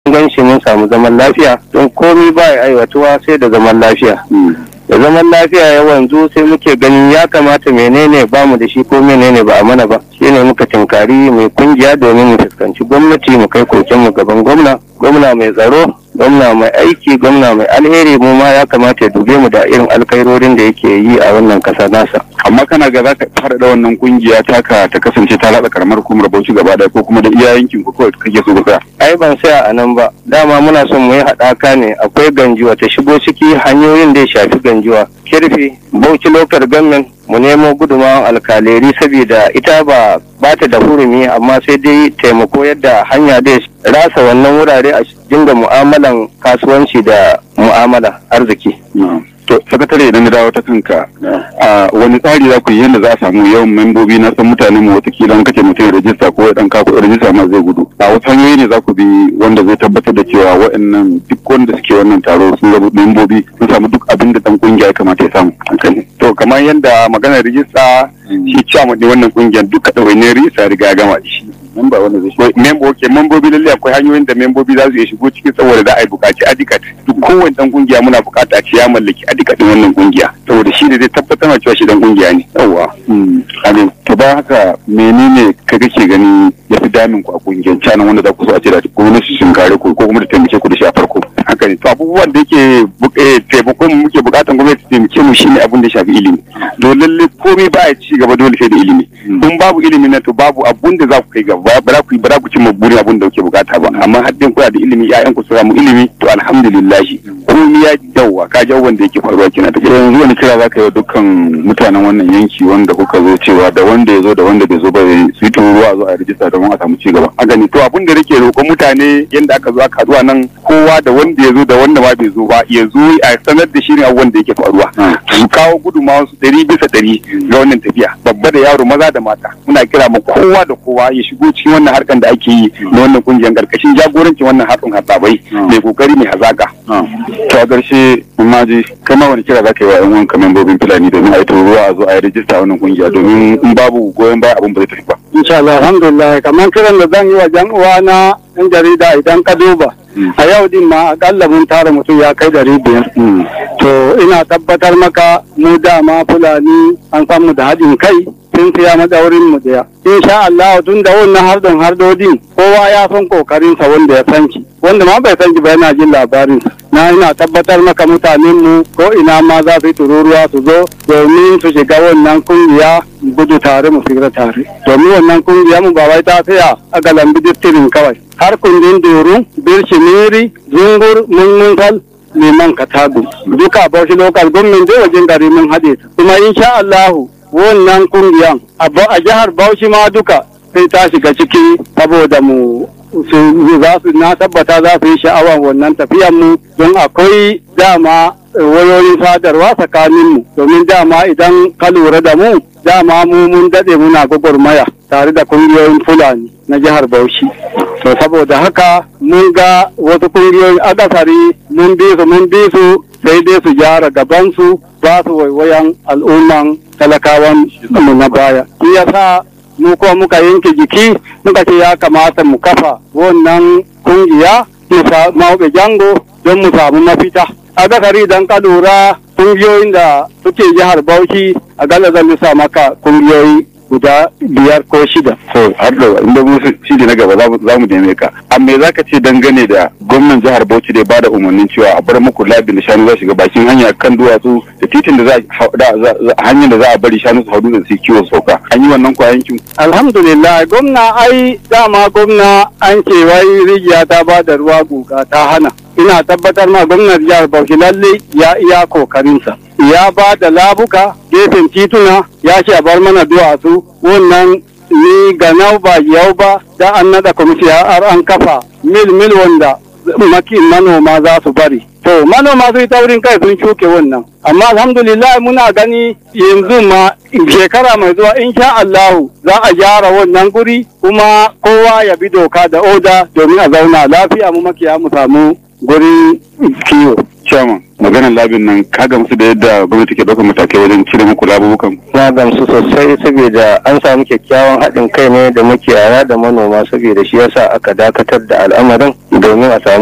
gan shi mun samu zaman lafiya don komi ba ya aiwatuwa sai da zaman lafiya da zaman lafiya ya wanzu sai muke ganin ya kamata menene ba mu da shi ko menene ba a mana ba shine muka tinkari mai kungiya domin mu fuskanci gwamnati mu kai kokenmu gaban gwamna gwamna mai tsaro gwamna mai aiki gwamna mai alheri mu ma ya kamata ya dube mu da irin alkairorin da yake yi a wannan kasa nasa amma kana ga za ka fara da wannan kungiya taka ta kasance ta latsa karamar hukumar bauchi gaba daya ko kuma da iya yankin ku kawai kake so ka ai ban saya a nan ba dama muna son mu yi haɗaka ne akwai ganjuwa ta shigo ciki hanyoyin da ya shafi ganjuwa kirfi bauchi lokar government mu nemo gudunmawar alkaleri saboda ita ba ba ta da hurumi amma sai dai taimako yadda hanya da rasa wannan wurare a dinga mu'amalan kasuwanci da mu'amala arziki to sakatare idan na dawo ta kanka a wani tsari za ku yi yadda za a samu yawan membobi na san mutanen mu watakila an kace mutum ya rajista ko ya dan kako rajista ma zai gudu a wasu hanyoyi ne za ku bi wanda zai tabbatar da cewa waɗannan duk wanda suke wannan taro sun zama membobi sun samu duk abin da dan kungiya ya kamata ya samu to kamar yadda maganar rijista shi ciyaman ne wannan kungiyar duka ɗawainiyar rijista riga ya gama da shi memba wanda zai shigo membo okay membobi lalle akwai hanyoyin da membobi za su iya shigo cikin saboda za a yi buƙaci adikat duk kowane dan kungiya muna buƙata a ce ya mallaki adikat din wannan kungiya saboda shi ne zai tabbatar da cewa shi dan kungiya ne yawa amin to ba haka menene ka kake gani ya fi damin ku a kungiyar canan wanda za ku so a ce da gwamnati sun kare ku ko kuma da taimake ku da shi a farko haka ne to abubuwan da yake taimakon mu muke buƙatan gwamnati taimake mu shine abin da ya shafi ilimi to lalle komai ba ya ci gaba dole sai da ilimi in babu ilimi na to babu abun da za ku kai gaba ba za ku ba za ku cimma burin abun da kuke bukata ba amma haddin kuna da ilimi ƴaƴan ku su samu ilimi to alhamdulillah komai ya dawa ka ji abubuwan da yake faruwa kina ta yanzu wani kira za ka yi dukkan mutanen wannan yanki wanda kuka zo cewa da wanda ya zo da wanda bai zo ba su yi tururuwa a zo a rijista domin a samu ci gaba a gani to abun da nake roƙon mutane yanda aka zo aka haɗu nan kowa da wanda ya zo da wanda ma bai zo ba ya zo a sanar da shi ne abubuwan da yake faruwa su kawo gudunmawar su ɗari bisa ɗari ga wannan tafiya babba da yaro maza da mata muna kira ma kowa da kowa ya shigo cikin wannan harkan da ake yi na wannan kungiyar karkashin jagorancin wannan hatsin hatsabai mai kokari mai hazaka to a ƙarshe maji kai ma wani kira za ka yi wa yan wanka membobin fulani domin a yi ruwa a zo a yi rijista wannan kungiya domin in babu goyon baya abin ba zai tafi ba insha Allah alhamdulillah kamar kiran da zan yi wa jan uwa na yan jarida idan ka duba a yau din ma akalla mun tara mutum ya kai dari biyar to ina tabbatar maka mu dama fulani an samu da haɗin kai sun siya madaurin mu daya insha Allah tun da wannan hardon hardodin kowa ya san kokarin sa wanda ya san shi wanda ma bai san shi ba yana jin labarin na ina tabbatar maka mutanen mu ko ina ma za su yi tururuwa su zo domin su shiga wannan kungiya gudu tare mu fira tare domin wannan kungiya mu ba wai ta tsaya a galambi distirin kawai har kundin duru birshimiri zungur munmunkal liman katagu duka bauchi local government dai wajen gari mun haɗe kuma insha Allahu wannan kungiyan a jihar Bauchi ma duka sai ta shiga ciki saboda mu su za su na tabbata za su yi sha'awar wannan tafiyan mu don akwai dama wayoyin sadarwa tsakanin mu domin dama idan ka lura da mu dama mu mun dade muna gwagwarmaya tare da kungiyoyin fulani na jihar Bauchi to saboda haka mun ga wasu kungiyoyin akasari mun bi su mun bi su sai dai su gyara gabansu ba su waiwayan al'umman talakawan mu na baya. Shi yasa mu kuma muka yanke jiki muka ce ya kamata mu kafa wannan kungiya mu mauɓe jango don mu samu mafita. A zakari idan ka lura kungiyoyin da suke jihar Bauchi a gala zan lissa maka kungiyoyi guda biyar ko shida. To har da inda mu shi na gaba za mu neme ka. Amma za ka ce dangane da gwamnan jihar Bauchi da ba da umarnin cewa a bar muku labin da shanu za shiga bakin hanya kan duwatsu da titin da za a hanyar da za a bari shanu su haudu da su kiwo sauka. An yi wannan kwa yankin. Alhamdulillah gwamna ai dama gwamna an ce wai rijiya ta ba da ruwa guga ta hana. Ina tabbatar ma gwamnan jihar Bauchi lalle ya iya kokarinsa. ya ba da labuka gefen tituna ya ce a bar mana duwatsu wannan ni ga nau ba yau ba da an nada kwamiti har an kafa mil mil wanda maki manoma za su bari to manoma su yi taurin kai sun shuke wannan amma alhamdulillah muna gani yanzu ma shekara mai zuwa insha Allahu za a gyara wannan guri kuma kowa ya bi doka da oda domin a zauna lafiya mu makiya mu samu gurin kiwo Chairman, maganar labin nan ka gamsu da yadda gwamnati ke ɗaukar matakai wajen cire muku labubukan na gamsu sosai saboda an samu kyakkyawan haɗin kai ne da makiyaya da manoma saboda shi yasa aka dakatar da al'amarin domin a samu